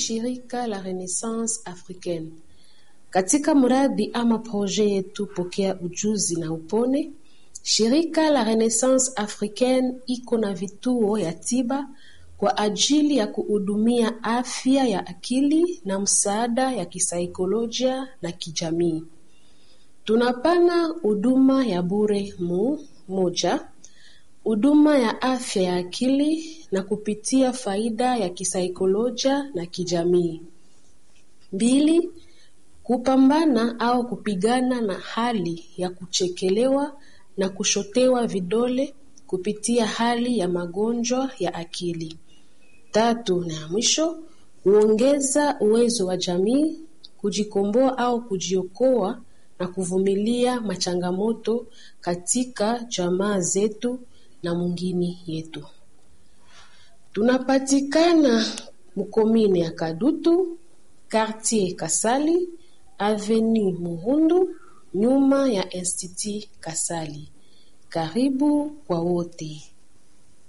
shirika la Renaissance Africaine. Katika mradi ama proje yetu Pokea Ujuzi na Upone, shirika la Renaissance Africaine iko na vituo ya tiba kwa ajili ya kuhudumia afya ya akili na msaada ya kisaikolojia na kijamii. Tunapana huduma ya bure mu moja, huduma ya afya ya akili na kupitia faida ya kisaikolojia na kijamii. Mbili, kupambana au kupigana na hali ya kuchekelewa na kushotewa vidole kupitia hali ya magonjwa ya akili. Tatu na ya mwisho, kuongeza uwezo wa jamii kujikomboa au kujiokoa na kuvumilia machangamoto katika jamaa zetu na mwingine yetu. Tunapatikana mkomine ya Kadutu, quartier Kasali, avenue Muhundu, nyuma ya Institut Kasali. Karibu kwa wote.